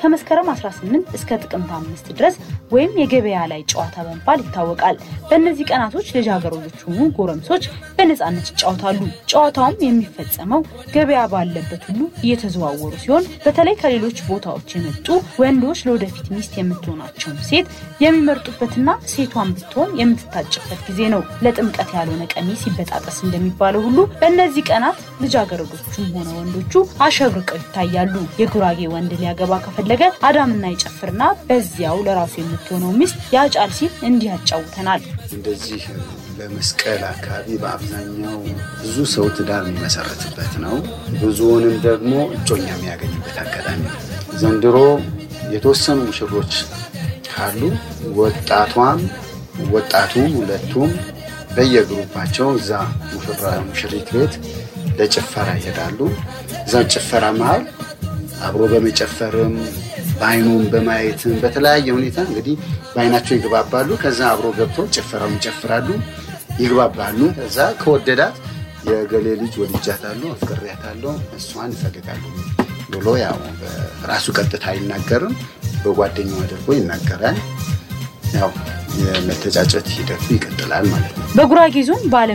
ከመስከረም 18 እስከ ጥቅምት አምስት ድረስ ወይም የገበያ ላይ ጨዋታ በመባል ይታወቃል። በእነዚህ ቀናቶች ልጃገረዶች ሆኑ ጎረምሶች በነፃነት ይጫወታሉ። ጨዋታውም የሚፈጸመው ገበያ ባለበት ሁሉ እየተዘዋወሩ ሲሆን በተለይ ከሌሎች ቦታዎች የመጡ ወንዶች ለወደፊት ሚስት የምትሆናቸውን ሴት የሚመርጡበትና ሴቷን ብትሆን የምትታጭበት ጊዜ ነው። ለጥምቀት ያልሆነ ቀሚስ ይበጣጠስ እንደሚባለው ሁሉ በእነዚህ ቀናት ልጃገረዶቹም ሆነ ወንዶቹ አሸብርቀው ይታያሉ። የጉራጌ ወንድ ሊያገባ ከፈለገ አዳምና ይጨፍርና በዚያው ለራሱ የምትሆነው ሚስት ያጫል ሲል እንዲህ ያጫውተናል። እንደዚህ በመስቀል አካባቢ በአብዛኛው ብዙ ሰው ትዳር የሚመሰረትበት ነው። ብዙውንም ደግሞ እጮኛ የሚያገኝበት አጋጣሚ ነው። ዘንድሮ የተወሰኑ ሙሽሮች ካሉ ወጣቷም ወጣቱም ሁለቱም በየግሩፓቸው እዛ ሙሽራ ሙሽሪት ቤት ለጭፈራ ይሄዳሉ። እዛ ጭፈራ መሀል አብሮ በመጨፈርም በአይኑም በማየትም በተለያየ ሁኔታ እንግዲህ በአይናቸው ይግባባሉ። ከዛ አብሮ ገብተው ጭፈራውን ይጨፍራሉ፣ ይግባባሉ። ከዛ ከወደዳት የገሌ ልጅ ወልጃታለሁ፣ አፍቅሬያታለሁ፣ እሷን ይፈልጋሉ ብሎ ያው ራሱ ቀጥታ አይናገርም፣ በጓደኛው አድርጎ ይናገራል። ያው የመተጫጨት ሂደቱ ይቀጥላል ማለት ነው። በጉራጌ ዞን ባለ